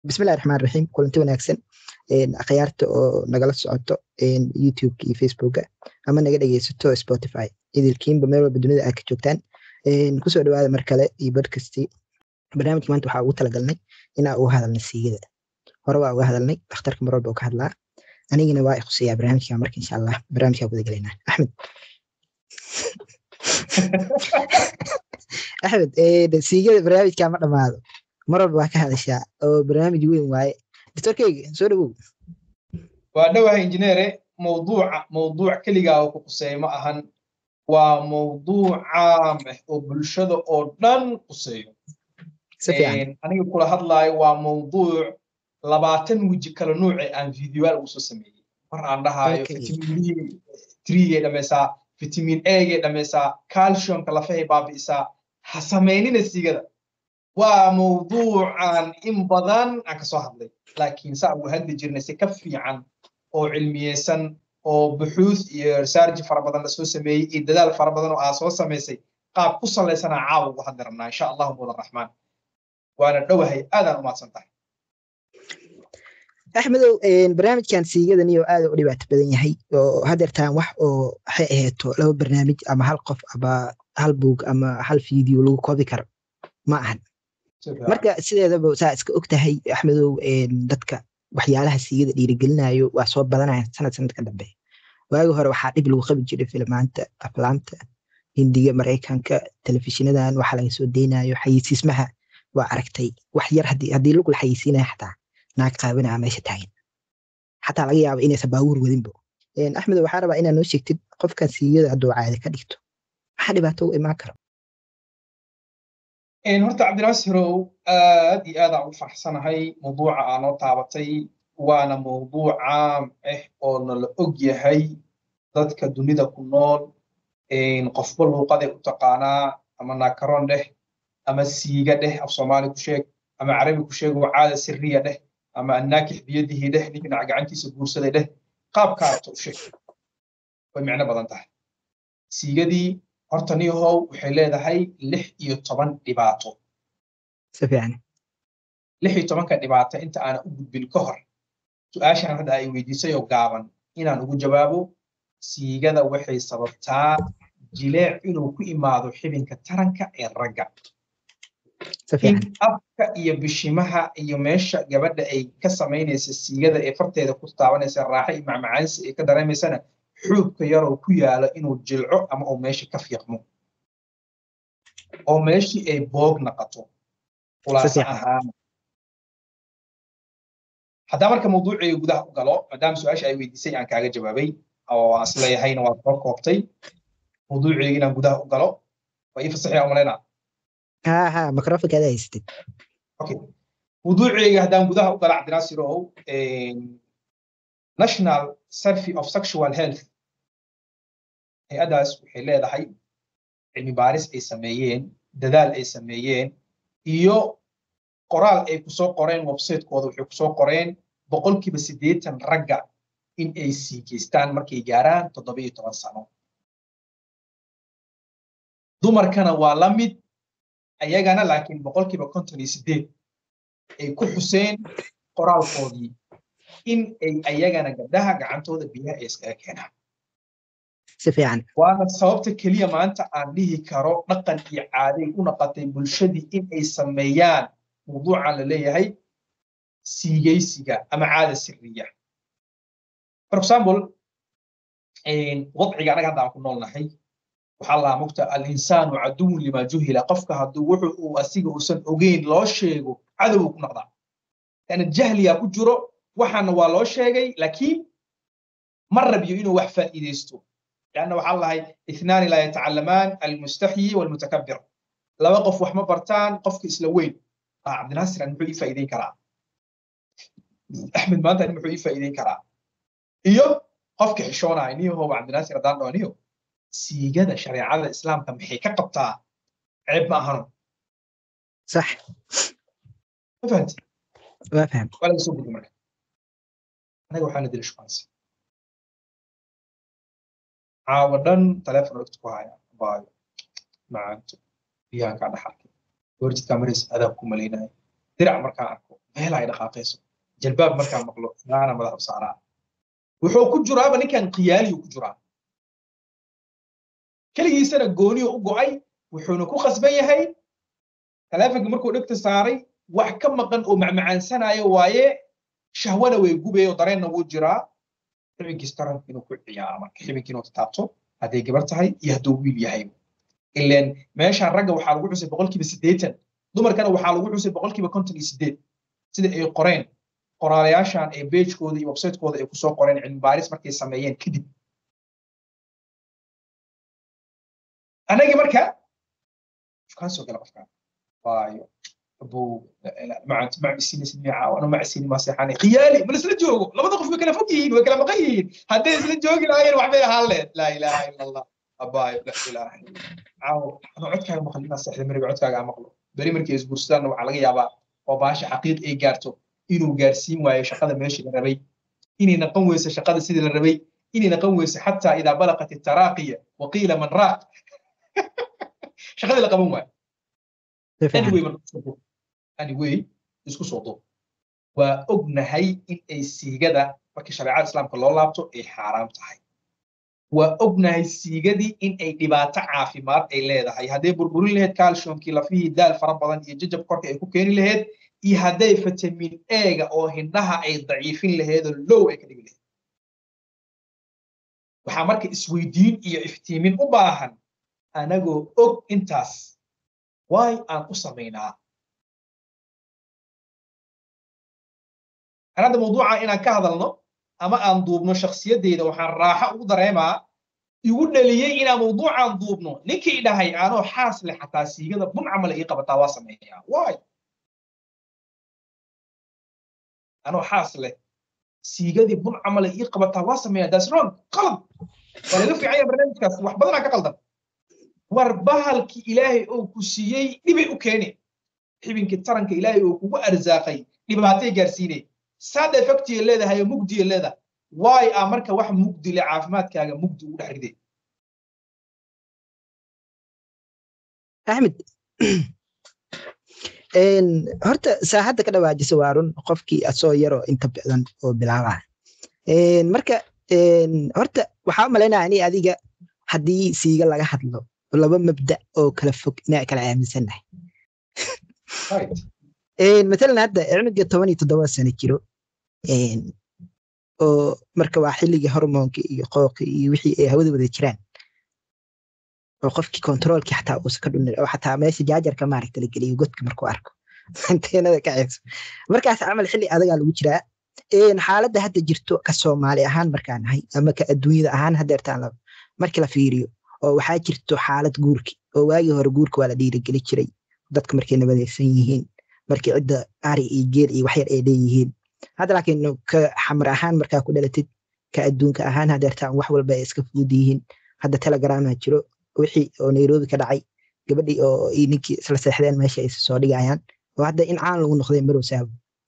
bismillahi raxmaan raxiim kulanti wanaagsan akhyaarta oo nagala socoto youtubeka iyo facebooka ama naga dhegeysato spotify idilkiinba meel walba dunida aad ka joogtaan kusoo dhawaada mar kale iyo bodkastii barnaamijka maanta waxaa ugu talagalnay inaa uga hadalnay siigada hore waa uga hadalnay dhakhtarka mar walba uu ka hadlaa anigana waa ikhuseeyaa barnaamijka marka insha allah barnaamijkaa guda gelaynaa axmed axmed siigada barnaamijkaa ma dhamaado mar walba waa ka hadashaa oo barnaamij weyn waaye doctorkeyga soo dhawow waa dhowahay injineere mawduuca mawduuc keligaa oo ku quseeya ma ahan waa mawduuc caam ah oo bulshada oo dhan quseeyo aniga kula hadlaayo waa mawduuc labaatan weji kala nuuce aan videoal ugu soo sameeyey mar aan dhahaayo fitamiin trigay dhammaysaa fitamiin egay dhammaysaa calciumka lafahay baabi'isaa ha samaynina sigada waa mawduucan in badan aan ka soo hadlay laakiin saa ugu hadli jirnay si ka fiican oo cilmiyeysan oo buxuuth iyo research fara badan lasoo sameeyey iyo dadaal fara badan oo aa soo samaysay qaab ku salaysanaa caawa ugu hadli rabnaa insha allahu mudan raxmaan waana dhowahay aadaan u mahadsan tahay axmedow barnaamijkan siigadaniyo aad u dhibaato badan yahay oo hadeertaan wax oo waxay ahayto laba barnaamij ama hal qof ama hal buug ama hal video lagu koobi karo ma ahan marka sideedaba saa iska og tahay axmedow dadka waxyaalaha siigada dhiirigelinayo waa soo badanaya sanad sanadka dambe waagi hore waxaa dhib lagu qabi jiray filmaanta aflaamta hindiga maraykanka telefishinadan waxa laga soo deynayo xayisiismaha waa aragtay wax yar haddii lugla xayisiinaya xataa naag qaabanaa meesha taagan xataa laga yaaba inaysan baabuur wadinbo axmedow waxaa rabaa inaa noo sheegtid qofkan siigada hadduu caade ka dhigto maxaa dhibaato u imaan karo horta cabdinaasirow aad iyo aad aan ugu faraxsanahay mawduuca aa noo taabatay waana mawduuc caam ah oo nala og yahay dadka dunida ku nool qofba luuqaday u taqaanaa ama naakaroon dheh ama siiga dheh af soomaali ku sheeg ama carabi ku sheeg oo caada siriya dheh ama annaakix biyadihii dheh ninkinaca gacantiisa guursaday dheh qaabkaarta u sheeg way micno badan tahay siigadii horta niyahow waxay leedahay lix iyo toban dhibaato si fiican lix iyo tobanka dhibaato inta aanan u gudbin ka hor su-aashan hadda ay weydiisay oo gaaban inaan ugu jawaabo siigada waxay sababtaa jileec inuu ku imaado xibinka taranka ee ragga in afka iyo bishimaha iyo meesha gabadha ay ka samaynaysa siigada ee farteeda ku taabanaysa raaxa iyo macmacaansi ay ka dareemaysana xuubka yaroo ku yaala inuu jilco ama uu meesha ka fiiqmo oo meeshii ay boog naqato khulaasa ahaan haddaa marka mawduucii gudaha u galo maadaama su-aasha ay weydiisay aan kaaga jawaabay oo aan isleeyahayna waa soo koobtay mawduucii inaan gudaha u galo waa ii fasaxaya umalaynaa ha ha microfonkaada haysatid okay mawduuceyga haddaan gudaha u galo cabdinaasirow national survey of sexual health hay-addaas waxay leedahay cilmi baaris ay sameeyeen dadaal ay sameeyeen iyo qoraal ay kusoo qoreen websaytekooda waxay kusoo qoreen boqolkiiba siddeetan ragga in ay siigeystaan markay gaaraan toddoba iyo toban sano dumarkana waa la mid ayagana laakiin boqolkiiba konton iyo siddeed ay ku xuseen qoraalkoodii in ay ayagana gabdhaha gacantooda biyaha ay iskaga keenaan si fiican waana sababta keliya maanta aan dhihi karo dhaqan iyo caaday u naqatay bulshadii in ay sameeyaan mawduucan la leeyahay siigaysiga ama caada siriya for example wadciga anaga hadda aan ku noolnahay waxaa lahaa mugta alinsaanu caduwun lima juhila qofka hadduu wuxu uu asiga uusan ogeyn loo sheego cadow ku noqdaa yani jahliyaa ku jiro waxaana waa loo sheegay laakiin ma rabiyo inuu wax faa'iidaysto lanna waxaa lahay ithnaani laa yatacalamaan almustaxyi walmutakabir laba qof wax ma bartaan qofka isla weyn ah cabdinaasir an muxuu ii faa'iideyn karaa axmed maanta ani muxuu ii faa'iideyn karaa iyo qofka xishoonaya niyahow cabdinaasir haddaan dhaho niyo siigada shareecada islaamka maxay ka qabtaa ceeb ma ahano sax ma fahamti waa faham waa laga soo gudi marka anaga waxaana dila shukaansi caawa dhan taleefon ogta ku haya baayo macaanto biyahan kaa dhaxalkay warjidkaa maraysa adaab ku malaynaya dirac markaan arko meel ay dhaqaaqayso jalbaab markaa maqlo ilaana madax u saaraa wuxuu ku jiraaba ninkan khiyaaliyu ku jiraa keligiisana gooniyo u go'ay wuxuuna ku khasban yahay taleefonka markuu dhegta saaray wax ka maqan oo macmacaansanayo waaye shahwana way gubay oo dareenna wuu jiraa xibinkiis taranka inuu ku ciyaaro marka xibinkii inuu taabto hadday gabar tahay iyo hadduu wiil yahay ileen meeshaan ragga waxaa lagu xusay boqolkiiba siddeetan dumarkana waxaa lagu xusay boqolkiiba konton iyo siddeed sida ay qoreen qoraalayaashan ee beejkooda iyo websaytekooda ay kusoo qoreen cilmi baaris markay sameeyeen kadib anagii marka kaan soo gala qofkaan waayo abuu macsiini maseexaanay khiyaali ma isla joogo labada qof way kala fog yihiin way kala maqan yihiin hadday isla joogi lahaayeen waxbay ahaan lehed laa ilaaha ila allah abaayo la ilaaha caawo anoo codkaaga maqlo inaa seexda mariga codkaaga aan maqlo beri markay isguursadaan waxaa laga yaabaa oo baasha xaqiiq ay gaarto inuu gaarsiin waayo shaqada meeshii la rabay inay naqan weyso shaqada sidii la rabay inay naqan weyso xataa idaa balaqat itaraaqiya waqiila man raaq shaqadii la qaban waayo anyway anyway isku soo duub waa ognahay in ay siigada markii shareecada islaamka loo laabto ay xaaraam tahay waa ognahay siigadii in ay dhibaato caafimaad ay leedahay hadday burburin lahayd calciumkii lafihii daal fara badan iyo jajab korka ay ku keeni lahayd iyo hadday vitamin ega oo hindhaha ay daciifin lahaydoo low ay ka dhigi lahayd waxaa marka isweydiin iyo iftiimin u baahan anagoo og intaas waay aan u samaynaa hadda mawduuca inaan ka hadalno ama aan duubno shakhsiyaddeyda waxaan raaxo ugu dareemaa igu dhaliyey inaan mawduucaan duubno ninkii dhahay anoo xaas leh xataa siigada bun camala ii qabataa waa sameeyaa waay anoo xaas leh siigadii bun camala ii qabataa waa sameeyaa that's wrong qalad waa laga fiican yahay barnaamijkaas wax badanaa ka qaldan war bahalkii ilaahay oo ku siiyey dhibay u keene xibinkii taranka ilaahay oo kugu arsaaqay dhibaatay gaarsiinay sad effectiya leedahay oo mugdiya leedahay waay a marka wax mugdi le caafimaadkaaga mugdi ugu dhex riday axmed horta saaxadda ka dhawaajisa waa run qofkii asoo yaroo inta badan oo bilaaba marka horta waxaa umalaynaya ani adiga haddii siiga laga hadlo laba mabda oo kala fog inaa kala aaminsannahay matalan hadda cunuga toban iyo toddoba sano jiro oo marka waa xilligii hormoonka iyo qooqi iyo wixii ay hawada wada jiraan oo qofkii kontroolkii xataa uusa ka dhunin oo xataa meesha jaajarka maaragta la geliyo godka markuu arko anteenada ka ceebso markaas camal xilli adagaa lagu jiraa xaaladda hadda jirto ka soomaali ahaan markaan nahay ama ka adduunyada ahaan hadeertaan markii la fiiriyo oo waxaa jirto xaalad guurki oo waagii hore guurka waa la dhiirigeli jiray dadka markay nabadaysan yihiin markii cidda ari iyo geel iyo waxyar ay leeyihiin hadda laakiin ka xamar ahaan markaa ku dhalatid ka adduunka ahaan hadeertaan wax walba ay iska fudud yihiin hadda telegrama jiro wixii oo nairobi ka dhacay gabadhii oo ninkii isla seexdeen meesha ay soo dhigayaan oo hadda in caan lagu noqday marowsaa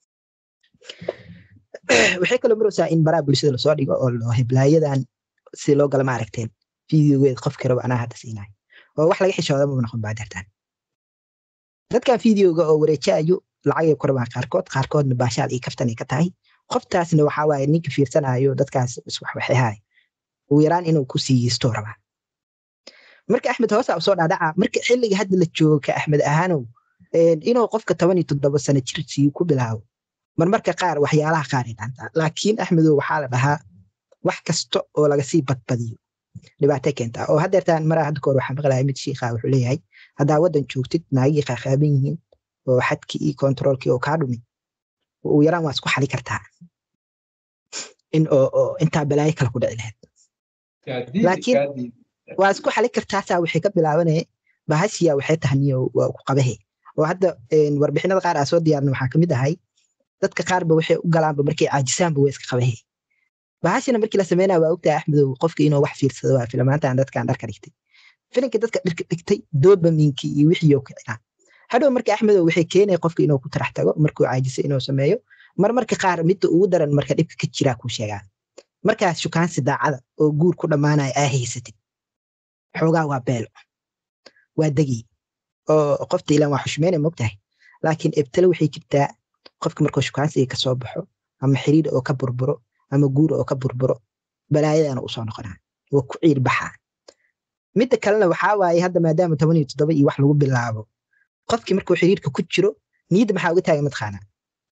waxay kaloo marowsaa in baraa bulshada lasoo dhigo oo loo heblaayadan si loo gala ma aragteen videogeed qofkii rabo anaa hadda siinayo oo wax laga xishooda maba noqon baa dartaan dadkan videoga oo wareejaayo lacagay ku rabaan qaarkood qaarkoodna baashaal iyo kaftan ay ka tahay qoftaasna waxaa waaye ninka fiirsanayo dadkaas iswaxwaxehaay ugu yaraan inuu ku siiyisto rabaa marka axmed hoosa usoo dhaadhaca marka xilliga hadda la joogo ka axmed ahaanow inuu qofka toban iyo toddoba sano jir sii ku bilaabo marmarka qaar waxyaalaha qaar ay dhaantaa laakiin axmedow waxaa la dhahaa wax kasta oo laga sii badbadiyo dhibaatay keentaa oo hadeertaan maraa hadda kahor waxaa maqlaya mid shiikha wuxuu leeyahay haddaa waddan joogtid naagii qaaqaaban yihiin oo xadkii iyo kontroolkii oo kaa dhumin ugu yaraan waa isku xali kartaa in oo intaa balaayo kale ku dhici lahayd laakiin waa isku xali kartaasaa waxay ka bilaabanaya bahashiya waxay tahaniyo waa ku qabahe oo hadda warbixinada qaar aa soo diyaarna waxaa kamid ahay dadka qaarba waxay u galaanba markay caajisaanba waa iska qabahe bahashina markii la sameynaya waa ogtahay axmedow qofka inuu wax fiirsado waa filamaantan dadkan dharka dhigtay filinka dadka dharka dhigtay dopaminkii iyo wixii ka cinaa hadhow marka axmedow waxay keenaya qofka inuu ku tarax tago markuu caajiso inuu sameeyo marmarka qaar midda ugu daran marka dhibka ka jiraa kuu sheegaa markaas shukaansi daacada oo guur ku dhammaanaya aa haysatid xoogaa waa beelo waa degi oo qofta ilan waa xushmeyna mogtahay laakiin ebtele waxay jirtaa qofka markuu shukaansiga kasoo baxo ama xiriir oo ka burburo ama guur oo ka burburo balaayadana usoo noqonaa waa ku ciir baxaa midda kalena waxaa waaye hadda maadaama toban iyo toddoba iyo wax lagu bilaabo qofkii markuu xiriirka ku jiro niyadda maxaa uga taagan mataqaanaa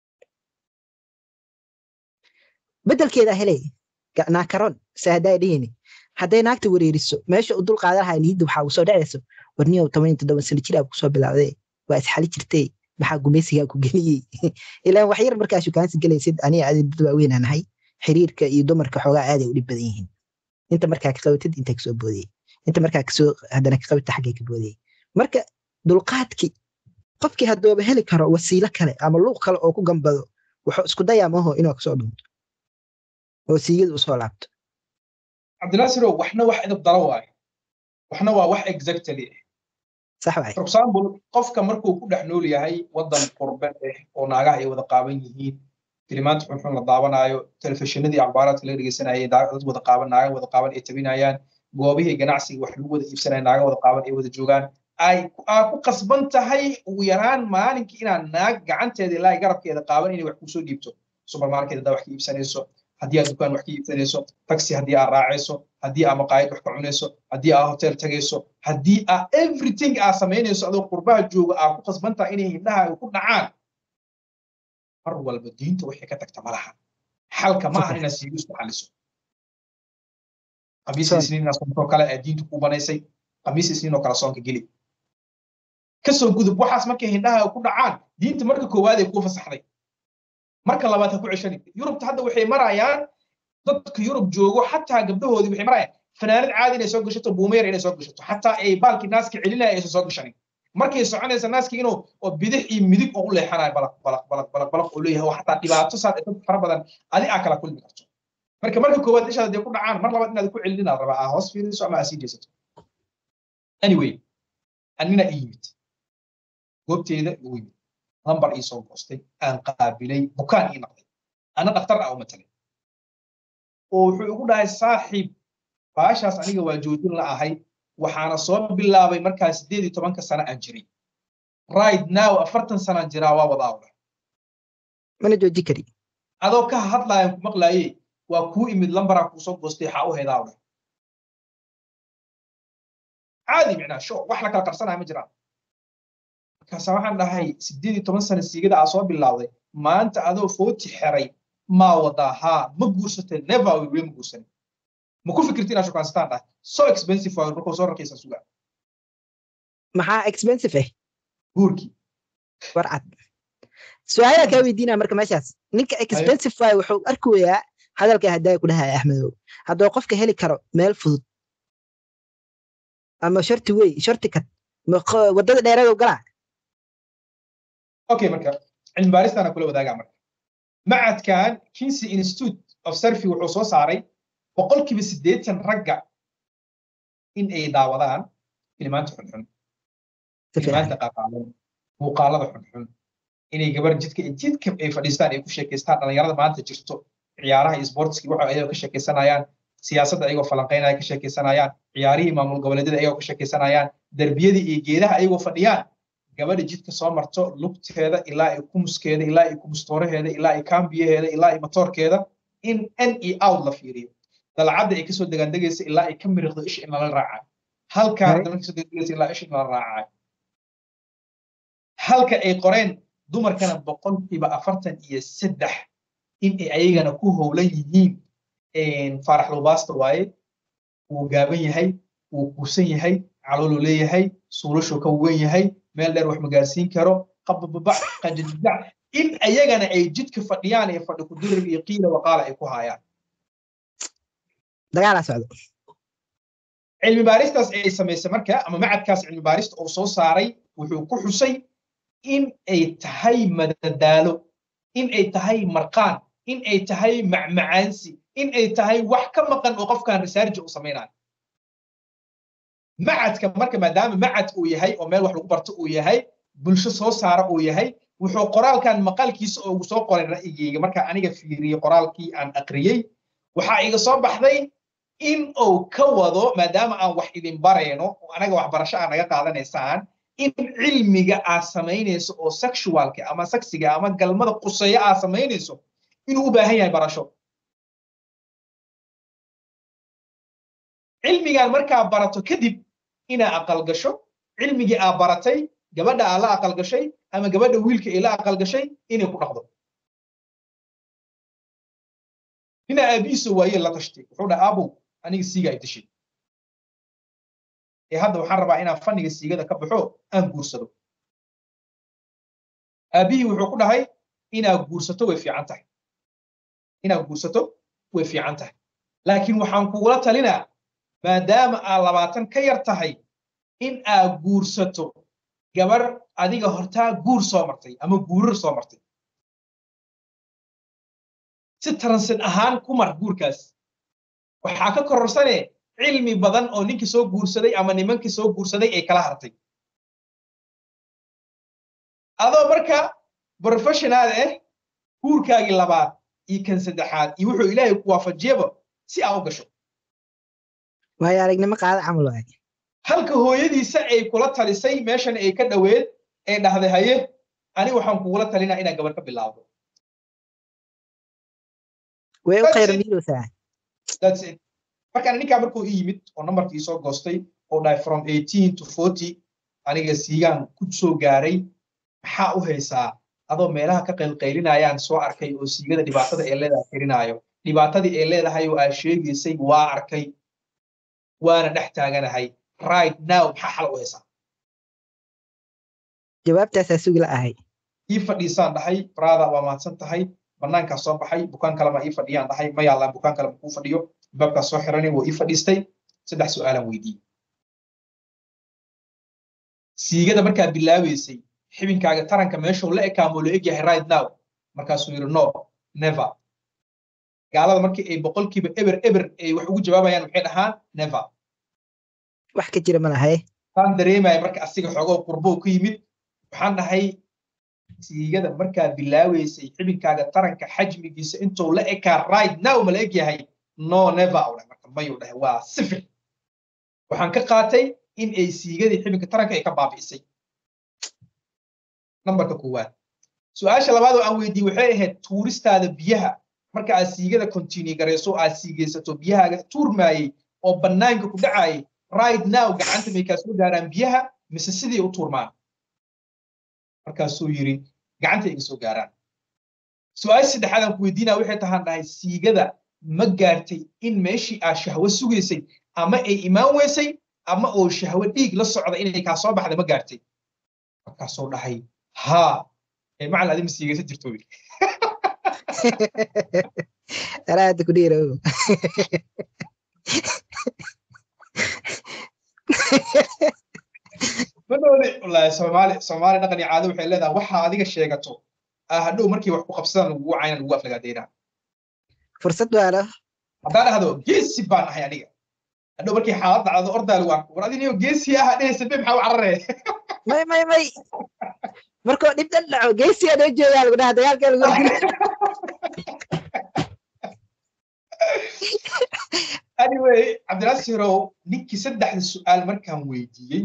bedelkeeda helay naakaron saadaa dhihini hadday naagta wareeriso meesha u dul qaadan lahaa niyadda waxaa usoo dhacayso warniyow toban iyo toddoba sano jir aa kusoo bilaawdee waa isxali jirtee maxaa gumaysigaa ku geliyey ilaan wax yar markaa shukaansi gelaysid aniga adi dad waaweynaa nahay xiriirka iyo dumarka xoogaa aaday u dhib badan yihiin inta markaa ka qabatid inta kasoo boodayey inta markaa kasoo haddana ka qabata xaggay ka boodayey marka dulqaadkii qofkii haddooba heli karo wasiilo kale ama luuq kale oo ku gambado wuxuu isku dayaa maho inuu kasoo dhunto oo siigada usoo laabto cabdinaasirow waxna wax edab daro waayo waxna waa wax exactly ah sax waay for example qofka markuu ku dhex nool yahay waddan qurbe ah oo naagaha ay wada qaaban yihiin filimaanta xunxun la daawanaayo telefishinadii akhbaaraadka laga dhegeysanayay dad wada qaaban naaga wada qaaban ay tabinayaan goobihii ganacsiga wax lagu wada iibsanaya naaga wada qaaban ay wada joogaan ay aa ku qasban tahay ugu yaraan maalinkii inaad naag gacanteeda ilaa garabkeeda qaaban inay wax kusoo dhiibto supermarket haddaa wax ka iibsanayso haddii aad dukaan wax ka iibsanayso taxi haddii aad raacayso haddii aad maqaayad wax ka cunayso haddii aad hotel tagayso haddii aad everything aad samaynayso adoo qurbaha jooga aad ku qasban tahay inay hindhaha ay ku dhacaan mar walba diinta waxay ka tagta malaha xalka ma ahan inaad siigu isku xaliso qamiis isniin inaad sonkoo kale ee diintu ku banaysay qamiis isniin oo kale soonka geli kasoo gudub waxaas markay hindhaha ku dhacaan diinta marka koowaad ay kuu fasaxday marka labaad ha ku ceshani yurubta hadda waxay marayaan dadka yurub joogo xataa gabdhahoodii waxay marayaan fanaanad caadi inay soo gashato buumayar inay soo gashato xataa ay baalkii naaska celinaya aysan soo gashanin markay soconaysa naaskii inuu oo bidix iyo midig oo u leexanayo balaq balaq balaq balaq balaq oo leeyahay oo xataa dhibaato saad dad fara badan adi aa kala kulmi karto marka marka koowaad ishaad hadee ku dhacaan mar labaad inaad ku celininaad rabaa aa hoos fiiriso ama aa sii jeesato anyway anina ii yimid goobteeda igu yimid lambar ii soo goostay aan qaabilay bukaan ii noqday ana dhakhtar ah u matalay oo wuxuu igu dhahay saaxiib baashaas aniga waa joojin la ahay waxaana soo bilaabay markaa sideed iyo tobanka sano aan jiray right now afartan sanaan jiraa waa wadaawda mana jooji kari adoo ka hadlaayan ku maqlaaye waa kuu imid lambaraa kuu soo goostay xaa u hedaawda caadi micnaa sho wax la kala qarsanaya ma jiraan markaasa waxaan dhahay sideed iyo toban sano siigada aa soo bilaawday maanta adoo footi xeray maa wadaa haa ma guursatay never will weli ma guursanin ma ku fikirti inaad shukaansataan dhahay so expensive waa markuu soo rakaysa suga maxaa expensive ah guurkii war cad su-aalaha kaa weydiinaya marka meeshaas ninka expensive waay wuxuu arkayaa hadalka haddaa ku dhahaya axmedow hadduu qofka heli karo meel fudud ama sharti wey sharti kad waddada dheeradow galaa okay marka cilmi baaristaana kula wadaagaa marka macadkan kinsey institute of surfy wuxuu soo saaray boqolkiiba siddeetan ragga in ay daawadaan filimaanta xunxun filimaanta qaaqaalan muuqaalada xunxun inay gabar jidka jidka ay fadhiistaan ay ku sheekaystaan dhallinyarada maanta jirto ciyaaraha iyo sportski waxa ayagoo ka sheekaysanayaan siyaasadda ayagoo falanqaynaya ka sheekaysanayaan ciyaarihii maamul goboleedyada ayagoo ka sheekaysanayaan derbiyadii iyo geedaha ayagoo fadhiyaan gabadha jidka soo marto lugteeda ilaa ay kumuskeeda ilaa ay kumustooraheeda ilaa ay kaambiyaheeda ilaa ay matoorkeeda in n e out la fiiriyo dalcadda ay kasoo degaandegaysa ilaa ay ka miriqdo isha in lala raacayo halkaa haddana kasoo degaandegaysa ilaa isha in lala raacayo halka ay qoreen dumarkana boqolkiiba afartan iyo saddex in ay ayagana ku howlan yihiin faarax lubaasta waaye wuu gaaban yahay wuu kuusan yahay calooluu leeyahay suulashuu ka weyn yahay meel dheer wax magaarsiin karo qabababac qajajajac in ayagana ay jidka fadhiyaan ee fadhi kudirir iyo qiila waqaala ay ku haayaan dagaalaa socdo cilmi baaristaas ay samaysay marka ama macadkaas cilmi baarista uu soo saaray wuxuu ku xusay in ay tahay madadaalo in ay tahay marqaan in ay tahay macmacaansi in ay tahay wax ka maqan oo qofkan research uu samaynayo macadka marka maadaama macad uu yahay oo meel wax lagu barto uu yahay bulsho soo saara uu yahay wuxuu qoraalkan maqalkiisa oo ugu soo qoray ra'yigayga marka aniga fiiriyey qoraalkii aan aqriyey waxaa iga soo baxday in uu ka wado maadaama aan wax idin barayno oo anaga waxbarasho aan naga qaadanaysaan in cilmiga aad samaynayso oo sexualka ama saksiga ama galmada quseeya aad samaynayso inuu u baahan yahay barasho cilmigaan markaa barato kadib inaa aqal gasho cilmigii aa baratay gabadha aa la aqal gashay ama gabadha wiilka ee la aqal gashay inay ku dhaqdo nina aabihiisa waaye la tashtay wuxuu dhaha aabow aniga siiga ay tashay ee hadda waxaan rabaa inaan fanniga siigada ka baxo aan guursado aabihii wuxuu ku dhahay inaad guursato way fiican tahay inaad guursato way fiican tahay laakiin waxaan kugula talinaa maadaama aad labaatan ka yar tahay in aad guursato gabar adiga hortaa guur soo martay ama guurar soo martay si taransin ahaan ku mar guurkaas waxaa ka kororsane cilmi badan oo ninkii soo guursaday ama nimankii soo guursaday ay kala hartay adoo marka professionaal ah guurkaagii labaad iyo kan saddexaad iyo wuxuu ilaahay ku waafajiyaba si aa u gasho waayo aragnimo qaada camal waay halka hooyadiisa ay kula talisay meeshan ay ka dhoweed ee dhahday haye ani waxaan kugula talinaa inaad gabar ka bilaawdo way u khayr miirowsaa that's it markaan ninkaa markuu i yimid oo nambarkii soo goostay oo dhahay from eighteen to forty aniga siigaan ku soo gaaray maxaa u haysaa adoo meelaha ka qaylqaylinayaan soo arkay oo siigada dhibaatada ee leedahay tirinaayo dhibaatadii ee leedahay oo aad sheegaysay waa arkay waana dhex taaganahay right now maxaa xal u haysaa jawaabtaasaa sugi la ahay ii fadhiisaan dhahay brada waa mahadsan tahay banaankaa soo baxay bukaan kalema ii fadhiyaan dhahay ma yaallaan bukaan kale makuu fadhiyo baabkaa soo xiranay wuu ii fadhiistay saddex su'aalaan weydiiyey siigada markaa bilaabeysay xibinkaaga taranka meeshuu la ekaamoo la egyahay right now markaasuu yidhi no never gaalada markii ay boqolkiiba eber eber ay wax ugu jawaabayaan maxay dhahaan never wax ka jira ma lahay taan dareemaya marka asiga xoogoo qurbow ku yimid waxaan dhahay siigada markaa bilaaweysay xibinkaaga taranka xajmigiisa intuu la ekaa right now ma la eg yahay no never u dhahay marka mayuu dhahay waa sifir waxaan ka qaatay in ay siigadii xibinka taranka ay ka baabi'isay nambarka koowaad su-aasha labaad oo aan weydiiyey waxay ahayd tuuristaada biyaha marka aad siigada continue garayso aad siigaysato biyahaaga tuurmaayey oo bannaanka ku dhacaayay right now gacanta may kaa soo gaaraan biyaha mise sidii u tuurmaan markaasuu yidhi gacanta iga soo gaaraan su-aasha saddexaad aan ku weydiinaa waxay tahaan dhahay siigada ma gaartay in meeshii aad shahwo sugaysay ama ay imaan weysay ama oo shahwo dhiig la socda inay kaa soo baxda ma gaartay markaasuu dhahay haa ee macalin adi ma siigaysa jirto wiil araada ku dhiira madhoode wallaahi soomaali soomaali dhaqan iyo caado waxay leedahay waxa adiga sheegato hadhow markii wax ku qabsadaan lagugu cayna lagu aflagaadeynaa fursad waalo haddaan dhahdo geesi baan ahay aniga hadhow markii xaalad dhacdo ordaal waan war adiniyo geesi aha dhehaysa be maxaa u cararee may may may markuu dhib dhan dhaco geesiyaa noo joogaa lagu dhaha dagaalkaa lagu anyway cabdinaasirow ninkii saddexda su'aal markaan weydiiyey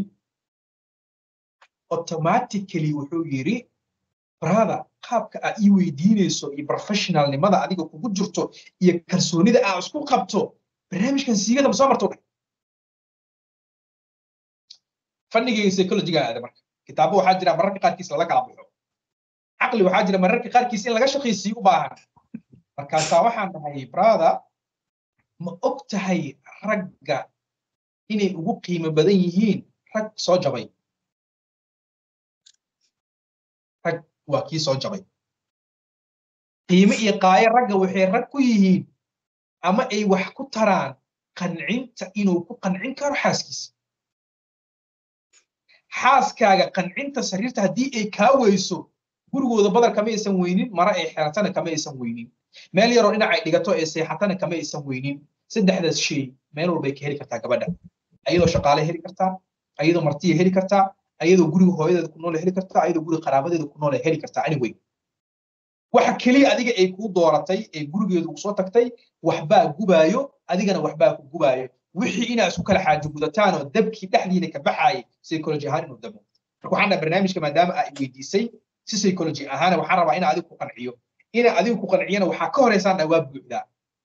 automatically wuxuu yidhi brother qaabka aad ii weydiinayso iyo professionalnimada adiga kugu jirto iyo kalsoonida aad isku qabto barnaamijkan siigada ma soo marto dheh fanigayga psychologiga aada marka kitaabo waxaa jira mararka qaarkiis lala kala baxo caqli waxaa jira mararka qaarkiis in laga shaqaysiiyo u baahan markaasaa waxaan dhahay brother ma og tahay ragga inay ugu qiimo badan yihiin rag soo jabay rag waa kii soo jabay qiimo iyo qaayo ragga waxay rag ku yihiin ama ay wax ku taraan qancinta inuu ku qancin karo xaaskiisa xaaskaaga qancinta sariirta haddii ay kaa weyso gurigooda badar kama aysan weynin mara ay xeratana kama aysan weynin meel yaroo dhinacay dhigato ee seexatana kama aysan weynin saddexdaas shay meel walbay ka heli kartaa gabadha ayadoo shaqaale heli kartaa ayadoo martiya heli kartaa ayadoo guriga hooyadeeda ku noole heli kartaa ayadoo guriga qaraabadeeda ku noole heli kartaa anyway waxa keliya adiga ay kuu dooratay ee gurigeedu kusoo tagtay waxbaa gubaayo adigana waxbaa ku gubaayo wixii inaa isku kala xaajo gudataan oo dabkii dhexdiina ka baxaayay psychology ahaan inuu damo marka waxaan dhaha barnaamijka maadaama aa weydiisay si psychology ahaana waxaan rabaa inaa adigu ku qanciyo inaa adigu ku qanciyana waxaa ka horeysaan dhaa waa buuxdaa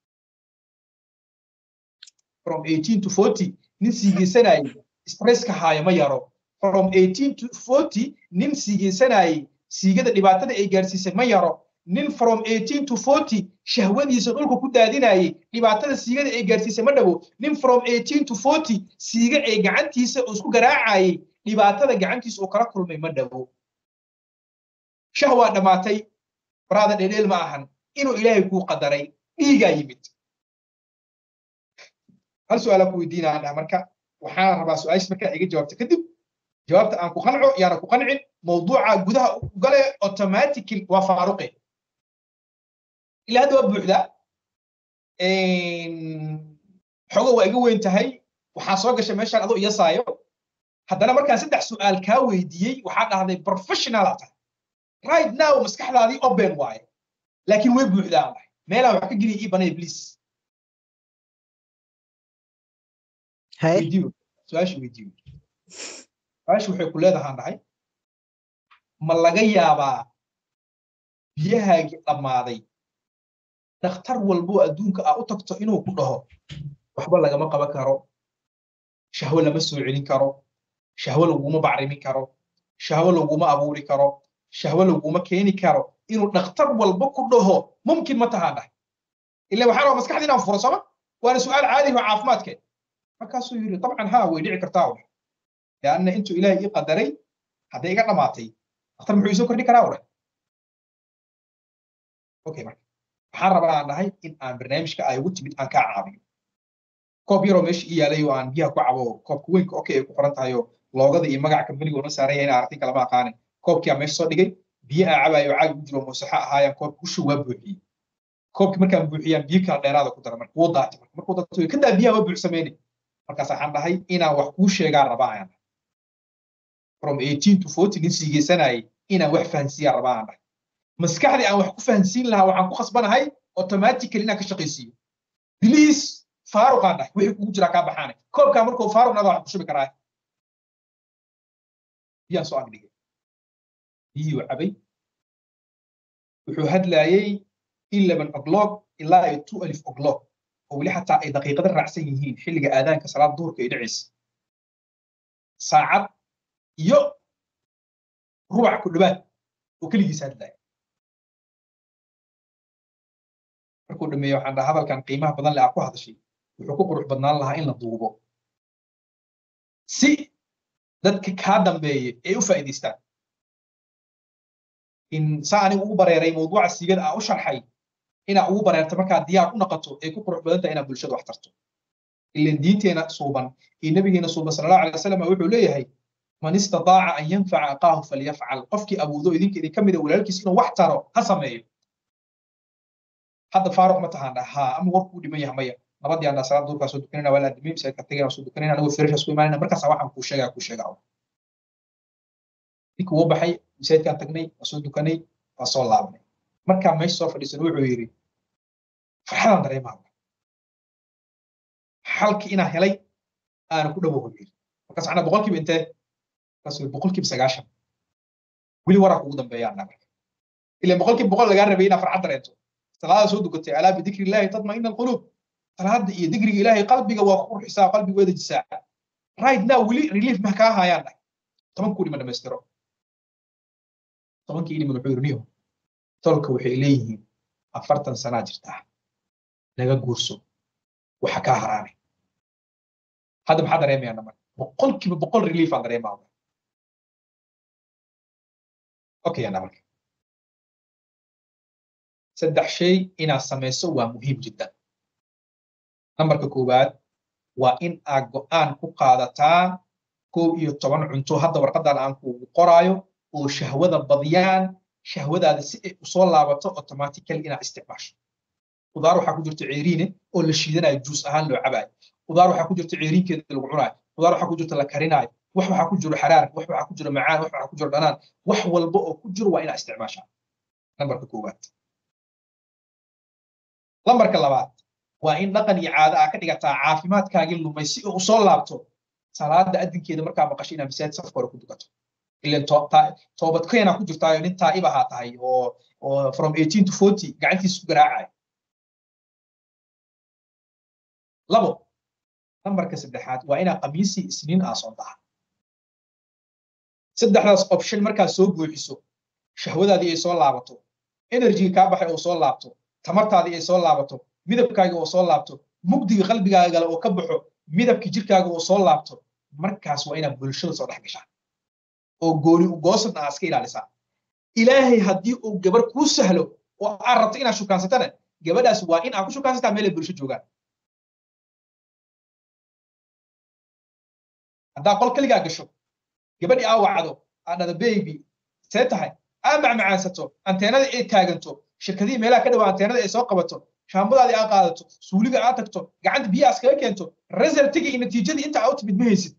from 18 to 40 nin siigeysanayay stresska haaya ma yaro from 18 to 40 nin siigeysanayay siigada dhibaatada ay gaarsiisay ma yaro nin from 18 to 40 shahwadiisa dhulka ku daadinayay dhibaatada siigada ay gaarsiisay ma dhawo nin from 18 to 40 siiga ay gacantiisa uu isku garaacayay dhibaatada gacantiisa uu kala kulmay ma dhawo shahwaa dhammaatay baraada dhedheel ma ahan inuu ilaahay kuu qadaray dhiigaa yimid hal su-aala ku weydiinaa marka waxaan rabaa su-aashis markaa iga jawaabta kadib jawaabta aan ku qanco yaana ku qancin mawduuca gudaha gale automatically waa faaruqe ilaa hadda waa buuxdaa xogo waa iga weyn tahay waxaa soo gashay meeshaan adoo iyasaayo haddana markaan saddex su-aal kaa weydiiyey waxaa dhahday professional aa tahay right now maskaxdaadii open waaye laakiin way buuxdaa dhahay meelaa wax ka geliya ii banay please weydiiyo su-aasha weydiiyo su-aasha waxay ku leedahaan dhahay ma laga yaabaa biyahaagii dhammaaday dhakhtar walbo adduunka aa u tagto inuu ku dhaho waxba lagama qaban karo shahwo lama soo celin karo shahwo laguma bacrimin karo shahwo laguma abuuri karo shahwo laguma keeni karo inuu dhakhtar walba ku dhaho mumkin ma tahaan dhahay ila waxaa rabaa maskaxda inaan furo sooma waana su-aal caadi oo caafimaadkeed markaasuu yidhi dabcan haa way dhici kartaa ur leanna intuu ilaahay ii qadaray hadday iga dhammaatay dhakhtar muxuu isoo kordhi karaa ure okay marka waxaan rabaa aan dhahay in aan barnaamijka ay ugu timid aan kaa caabiyo koob yaroo meesha ii yaalay oo aan biyaha ku cabo koobka weynka okay ay ku qoran tahay oo loogada iyo magaca kambaniga una saaraya inaa aragtin kalama aqaanin koobkii aan meesha soo dhigay biyo aan cabayo caag ugu jiro muusaxa ahaayaan koobka ushu waa buuxiyey koobkii markaan buuxiyaan biyo kala dheeraada ku dara marka wuu daatay marka markuu daatay kadaa biyaha waa buuxsameynay markaas waxaan dhahay inaan wax kuu sheegaa rabaa ayaan dhahay from 18 to 40 nin siigeysanayay inaan wax fahansiiyaa rabaa aan dhahay maskaxdii aan wax ku fahansiin lahaa waxaan ku khasbanahay automatically inaan ka shaqaysiiyo please faaruqaan dhahay wixii kugu jiraa kaa baxaanay koobkaa markuu faaruqnaada wax ku shubi karaa biyaan soo agdhigay biyihii uu cabay wuxuu hadlaayay eleven o'clock ilaa iyo two alif o'clock oo weli xataa ay daqiiqada raacsan yihiin xilliga aadaanka salaad duhurka ay dhacaysa saacad iyo rubac ku dhawaad oo keligiisa hadlaya markuu dhameeyo waxaan dhaha hadalkan qiimaha badan le aa ku hadashay wuxuu ku qurux badnaan lahaa in la duubo si dadka kaa dambeeye ay u faa'iidaystaan in saa anigu ugu bareeray mawduuca siigada aa u sharxay inaa ugu bareerto markaa diyaar u noqoto ay ku qurux badan tahay inaad bulshada wax tarto ilan diinteena suuban iyo nabigeena suuban sala allahu alay wasalam wuxuu leeyahay man istataaca an yanfaca aqaahu falyafcal qofkii awoodo idinka idin ka mida walaalkiis inuu wax taro ha sameeyo hadda faaruq ma tahaan haa ama warku u dhiman yahay maya nabadii aan salaad duurkaa soo dukanayna waa laadimay masaajidka tagayna soo dukanayna anigoo firisha soo imaanayna markaasa waxaan kuu sheegaa kuu sheegaa ninkii wuu baxay masaajidkaan tagnay waa soo dukanay waa soo laabanay markaa meesha soo fadhiisan wuxuu yidhi farxadaan dareemaa xalkii inaa helay aana ku dhawo yidhi markaas anaa boqolkiiba intee markaasuu boqolkiiba sagaashan weli waraa kugu dambeeyaan marka ilan boqolkiiba boqol lagaa rabay inaa farxad dareento salaada soo dukatay alaa bidikri illaahi tatma'ina alquluub salaada iyo dikriga ilaahay qalbiga waa qurxisaa qalbiga waa dejisaa right now weli relief ma kaa haayaan dhahay toban kuu dhima dhamaystiro tobankii dhiman wuxuu yidhi niyo tolka waxay leeyihiin afartan sanaa jirtaa naga guurso waxa kaa haraanay hadda maxaa dareemayaa namar boqolkiiba boqol relief aan dareemaa okay namarka saddex shay inaad samayso waa muhiim jiddan nambarka koowaad waa in aad go'aan ku qaadataa kow iyo toban cunto hadda warqadan aan kuugu qoraayo oo shahwada badiyaan shahwadaada si ay usoo laabato automatically inaad isticmaasho qudaar waxaa ku jirta ceeriine oo la shiidanayo juus ahaan loo cabaayo qudaar waxaa ku jirta ceeriinkeeda lagu cunaayo qudaar waxaa ku jirta la karinaayo wax waxaa ku jiro xaraar wax waxaa ku jiro macaan wax waxaa ku jiro dhanaan wax walba oo ku jiro waa inaad isticmaashaa nambarka koowaad lambarka labaad waa in dhaqan iyo caado aa ka dhigataa caafimaadkaagii lumay si uu usoo laabto salaada adinkeeda markaa maqasho inaad masaajid safka hore ku dukato ilan toobad keena ku jirtaayo nin taa'ib ahaa tahay oo oo from eighteen to forty gacantiisa ku garaacaya labo nambarka saddexaad waa inaa khamiisi isniin aa soo taha saddexdaas option markaad soo buuxiso shahwadaadii ay soo laabato enerjiga kaa baxay oo soo laabto tamartaadii ay soo laabato midabkaaga oo soo laabto mugdiga qalbigaagale oo ka baxo midabkii jirkaaga oo soo laabto markaas waa inaad bulshada soo dhex gashaa oo gooni ugoosadna aa iska ilaalisaa ilaahay haddii uu gabar kuu sahlo oo aad rabto inaad shukaansatana gabadhaas waa in aad ku shukaansataa meel ay bulsho joogaan haddaa qol keligaa gasho gabadhii aa wacdo aa dhada baby see tahay aa macmacaansato anteenada ay taaganto shirkadihii meelaha ka dhawaa anteenada ay soo qabato shaambadaadii aa qaadato suuliga aa tagto gacanta biyaha iskaga keento resultiga iyo natiijadii inta aa u timid ma haysid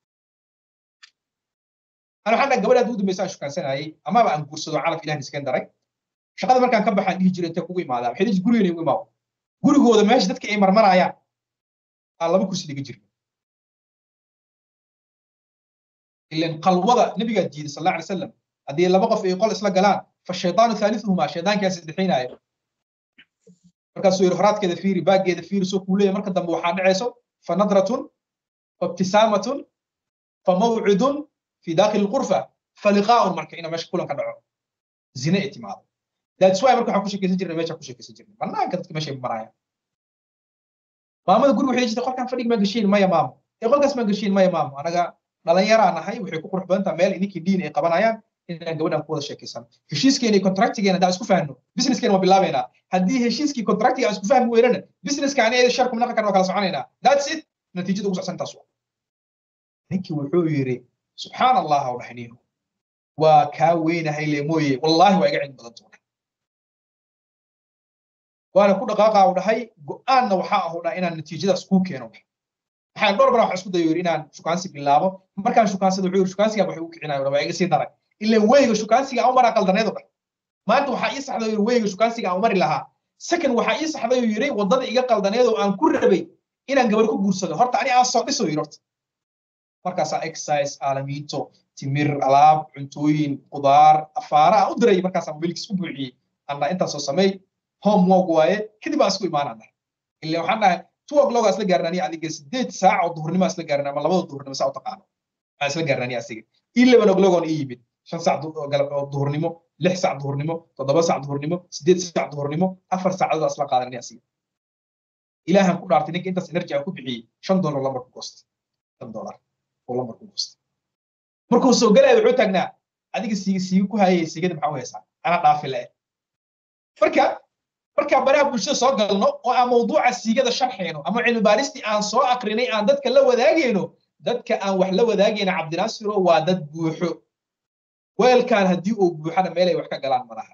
ana waxaan dhaha gabadhaad ugu dambaysa aan shukaansanayay amaba aan guursado calaf ilahan iskeen daray shaqada markaan ka baxaan dhihi jiray intee kugu imaadaa waxay dhihi gurigeena igu imaado gurigooda meesha dadka ay marmarayaan aa laba kursi dhiga jirna ilan qalwada nabigaa diiday sal alla alay salam haddii laba qof ay qol isla galaan fashaytaanu thaalithuhumaa shaydaankaa saddexaynaayo markaasuu yidhi horaadkeeda fiiri baaggeeda fiiri soo kuu leeyahay marka dambe waxaa dhacayso fa nadratun fa ibtisaamatun fa mawcidun fi daakili lqurfa fa liqaa'un marka ina meesha kulan ka dhaco zine ay timaado that's why marka waxaan ku sheekaysan jirnay meeshaan ku sheekaysan jirnay banaanka dadka meeshay marayaan maamada guriga waxay jirtay qolkaan fadhiga maa gashiin maya maamo ee qolkaas maa gashiin maya maamo anaga dhalinyaraa nahay waxay ku qurux badan tahay meel idinkii diin ay qabanayaan inaan gabadhan ku wada sheekaysan heshiiskeena iyo contractigeena haddaan isku fahno businesskeena waa bilaabaynaa haddii heshiiskii contractiga aan isku fahmi weynana businesska ani eeda shar kumnaqa karna waa kala soconaynaa that's it natiijada ugu socsan taas waa ninkii wuxuu yidhi subxaan allah u dhahay niinu waa kaa weynahay le mooye wallaahi waa iga cilmi badan tuunay waana ku dhaqaaqa u dhahay go-aanna waxaa ahu dhahay inaan natiijadaas kuu keeno waxaan dhowr bara wax isku dayo yidhi inaan shukaansi bilaabo markaan shukaansada wuxuu yidhi shukaansigaa waxay u kicinayo waa iga sii daray ila weyga shukaansiga aan u maraa qaldaneed oo dhan maanta waxaa ii saxday yidhi weyga shukaansiga aan u mari lahaa second waxaa ii saxday oo yidhi waddada iga qaldaneed oo aan ku rabay inaan gabar ku guursado horta ani aan soo dhiso yidhi horta markaasaa exercise aalamiinto timir alaab cuntooyin qudaar afaara aan u diray markaasaa mobilkiis u buuxiyey andha intaasoo samey homework waaye kadib aan isku imaanaan dhahay ila waxaan dhahay two o'clock isla gaarnani adiga sideed saac oo duhurnimo isla gaarnaa ama labada duhurnimo saa u taqaano aan isla gaarnani asiga eleven o'clock oon ii yimid shan saac galab oo duhurnimo lix saac duhurnimo toddoba saac duhurnimo sideed saac duhurnimo afar saacadood isla qaadanani asiga ilaahan ku dhaartay ninka intaas energy aan ku bixiyey shan dollar lambar ku goostay shan dollar oo lambar ku goostay markuu soo galaya wuxuu taagnaa adiga siiga siiga ku hayay siigada maxaa u haysaa anaa dhaafi le marka markaa baraha bulshada soo galno oo aan mawduuca siigada sharxayno ama cilmi baaristii aan soo akrinay aan dadka la wadaagayno dadka aan wax la wadaagayna cabdinaasiro waa dad buuxo weelkan haddii uu buuxana meel ay wax ka galaan malaha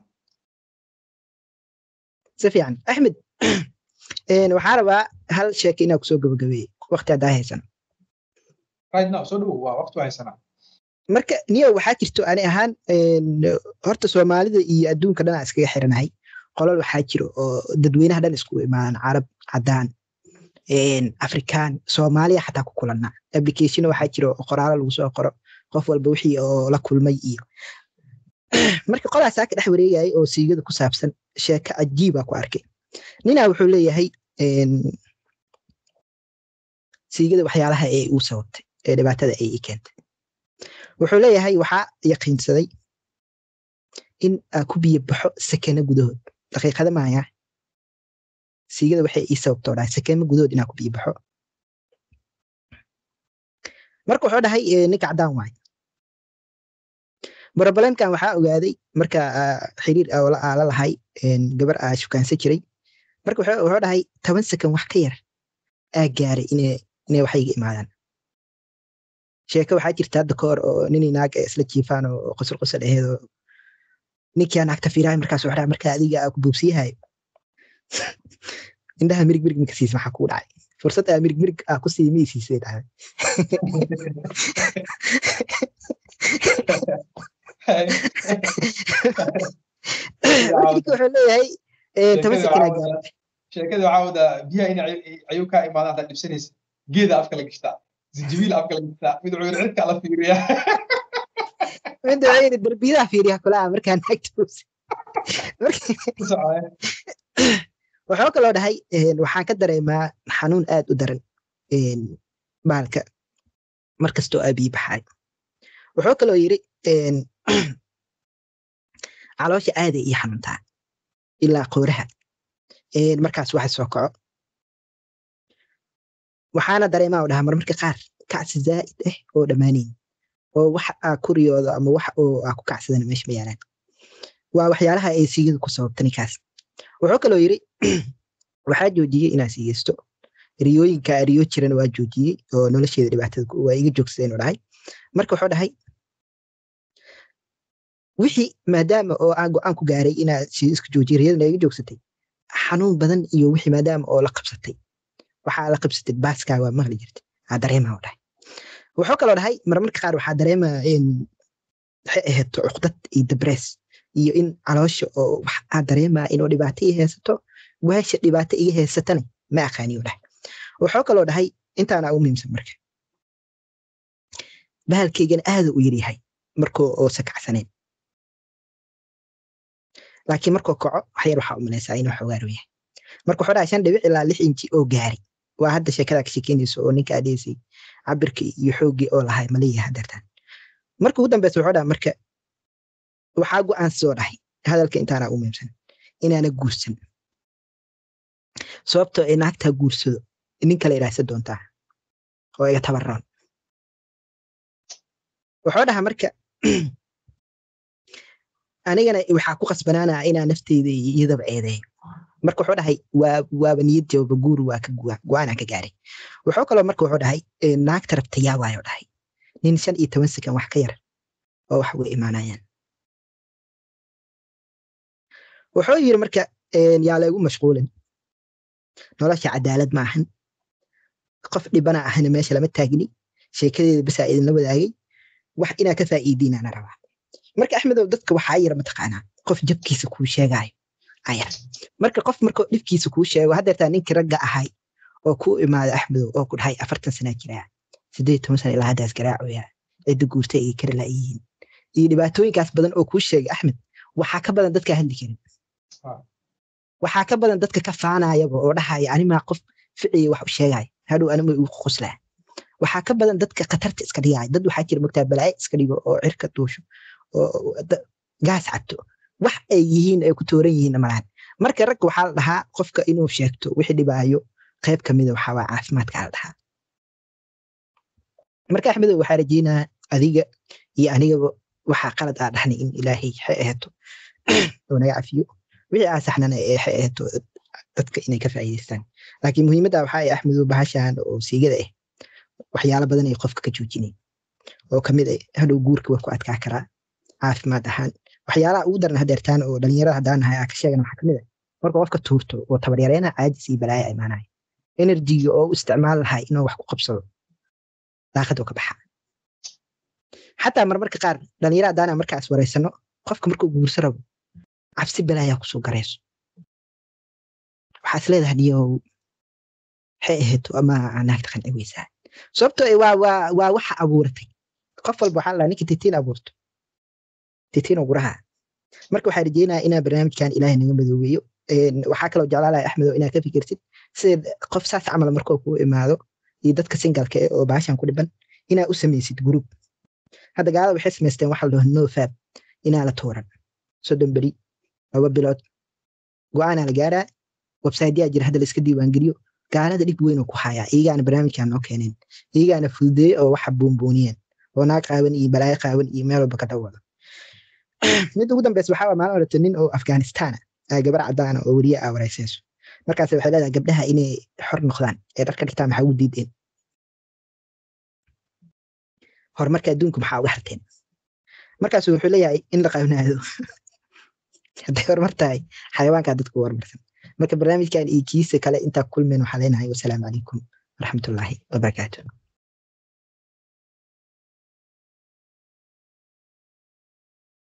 si fiican axmed waxaan rabaa hal sheeke inaa kusoo gabagabeeyey waqti haddaa haysan right now soo dhawow waa waqti haysanaa marka niyo waxaa jirto ani ahaan horta soomaalida iyo adduunka dhan aan iskaga xiranahay qolal waxaa jiro oo dadweynaha dhan iskugu imaadan carab cadaan afrikaan soomaaliya xataa ku kulanna application waxaa jiro oo qoraalo lagu soo qoro qof walba wixii oo la kulmay iyo marka qolaasaa ka dhex wareegayay oo siigada ku saabsan sheeko cajiibaa ku arkay ninaa wuxuu leeyahay siigada waxyaalaha ee uu sababtay ee dhibaatada ay ii keentay wuxuu leeyahay waxaa yaqiinsaday in aa ku biyo baxo sakeno gudahood daqiiqada maaya siigada waxay ii sababtoo dhahay sakeno gudahood inaa ku biyo baxo marka wuxuu dhahay ninka caddaan waayo brobalemkan waxaa ogaaday marka xiriir la lahay gabar aa shukaansan jiray marka wuxuu dhahay toban sakan wax ka yar aa gaaray inay waxayga imaadaan sheeko waxaa jirta hadda ka hor oo ninii naag isla jiifaan oo qosol qosol aheed oo ninkaa naagta fiirahay markaas waxaa marka adiga aa ku buubsiyahayo indhaha mirig mirig maka siis maxaa kuu dhacay fursad aa mirig mirig aa ku sii mii siisay dhahay wuxuu leeyahay toban sakin aa gaaray sheekada waxaa wadaa biyaha in ayuu kaa imaadaan haddaad dhibsanaysa geeda afka la gashtaa زنجبيل افكار ميد عيون عندك على فيريا midda waxay darbiyadaha fiiriya kulaha markaa naagtuusa waxuu kaloo dhahay waxaan ka dareemaa xanuun aad u daran baalka markastoo abii baxaay wuxuu kaloo yiri caloosha aaday ii xanuuntaa ilaa qooraha markaas waxa soo kaco waxaana dareemaa u dhahaa marmarka qaar kacsi zaa'id ah oo dhammaanayn oo wax aa ku riyoodo ama wax oo aa ku kacsadana meesha ma yaalaan waa waxyaalaha ay siigadu ku sababta ninkaas wuxuu kaloo yiri waxaa joojiyey inaa siigeysto riyooyinka riyo jirana waa joojiyey oo nolosheeda dhibaatada waa iga joogsadeen u dhahay marka wuxuu dhahay wixii maadaama oo aan go-aan ku gaaray inaa siiisku joojiye riyadana iga joogsatay xanuun badan iyo wixii maadaama oo la qabsatay waxaa la qabsatay baaskaa waa maqli jirtay aa dareemaa u dhahay wuxuu kaloo dhahay marmarka qaar waxaa dareemaa waxay ahayd cuqdad iyo dabrees iyo in caloosha oo waxaa dareemaa inuu dhibaato ii haysato weesha dhibaato iga haysatana ma aqaani u dhahay wuxuu kaloo dhahay intaana ugu muhiimsan marka bahalkaygana aada u yaryahay markuu oosa kacsaneen laakiin markuu kaco waxyar waxaa u malaysaa inuu xogaaru yahay marka wuxuu dhahay shan dhibic ilaa lix inji oo gaari waa hadda sheekada ka sheekeynayso oo ninka adheysay cabirka iyo xooggii oo lahay maleeyaha hadeertaan marka ugu dambeysa wuxuu dhaha marka waxaa go-aan soo dhahay hadalka intaana u muhiimsan inaana guursan sababtoo ay naagtaa guursado nin kale idhaahsa doontaa oo iga tabaroon wuxuu dhahaa marka anigana waxaa ku qasbanaanaa inaa nafteyda iyadaba eedeeyo marka wuxuu dhahay waa waaba niyad jawaba guuri waa ka go-aanaa ka gaaray wuxuu kaloo marka wuxuu dhahay naagta rabta yaa waayo dhahay nin shan iyo toban sekan wax ka yar oo wax uga imaanayaan wuxuu yiri marka yaa laygu mashquulin nolosha cadaalad ma ahan qof dhibana ahana meesha lama taagni sheekadeeda basaa idinla wadaagay wax inaa ka faa'iidiinaana rabaa marka axmedow dadka waxaa yara mataqaanaa qof jabkiisa kuu sheegaayo ayar marka qof markuu dhibkiisa kuu sheego haddeertaa ninkii ragga ahay oo kuu imaada axmedow oo ku dhahay afartan sanaa jiraa siddeed toban sana ilaa haddaas garaacoyaa cidda guurta ay kari laayihiin iyo dhibaatooyinkaas badan oo kuu sheegay axmed waxaa ka badan dadkaa hadli karin waxaa ka badan dadka ka faanayaba oo dhahaya animaa qof ficiya wax u sheegaya hadhow anima igu qoslaa waxaa ka badan dadka khatarta iska dhigaya dad waxaa jira mogtaa balaayo iska dhigo oo cirka duusho oo gaas cabto wax ay yihiin ay ku tooran yihiin malahan marka ragga waxaa la dhahaa qofka inuu sheegto wixii dhibaayo qayb kamida waxaa waa caafimaadka la dhahaa marka axmedow waxaa rajeynaa adiga iyo anigaba waxaa qalad aa dhahnay in ilaahay waxay aheeto oo naga cafiyo wixii aa saxnana ee waxay aheeto dadka inay ka faa'iidaystaan laakiin muhiimadda waxaa ay axmedow bahashan oo siigada ah waxyaalo badan ay qofka ka joojinay oo kamid ah hadhow guurka waa ku adkaa karaa caafimaad ahaan waxyaalaha ugu daran hadeertaan oo dhalinyarada haddaan nahay aa ka sheegan waxaa kamid ah marka qofka tuurto oo tabaryareena caajis iyo balaaya imaanaya enerjiga oo u isticmaal lahay inuu wax ku qabsado daaqadoo ka baxa xataa marmarka qaar dhalinyara haddaana markaas wareysano qofka markuu guurso rabo cabsi balaayaa kusoo garayso waxaa is leedahay niyow waxay ahayd ama naagta qanci weysaa sababtoo waa waa waa waxa abuuratay qof walba waxaa la ninka titiin abuurto titiin oo guraha marka waxaa rajeynayaa inaa barnaamijkan ilaahay naga madoobeeyo waxaa kaloo jeclaalahay axmedo inaa ka fikirtid sida qof saas camal markoo kuu imaado iyo dadka singalka eh oo baashan ku dhiban inaa u samaysid gruub hadda gaalada waxay samaysteen waxa la dhaho no fab inaa la tuuran soddon beri laba bilood go-aanaa la gaaraa websiteyaa jira hadda la iska diiwaangeliyo gaalada dhib weyn oo ku hayaa iyagaana barnaamijkan noo keeneen iyagaana fududeeye oo waxa buunbuuniyeen oo naag qaawan iyo balaayo qaawan iyo meel walba ka dhawada mid ugu dambeysa waxaa waa maalin orata nin oo afghanistan ah gabar cadaana oo weriye ah wareysayso markaas waxay leedahay gabdhaha inay xor noqdaan ee dharka dhigtaan maxaa ugu diideen horumarka adduunku maxaa uga harteen markaasu wuxuu leeyahay in la qaabnaado hadday horumar tahay xayawaankaa dadku horumarsan marka barnaamijkan iyo kiisa kale intaa kulmeen waxaa leenahay wasalaamu calaykum waraxmatullaahi wabarakaatu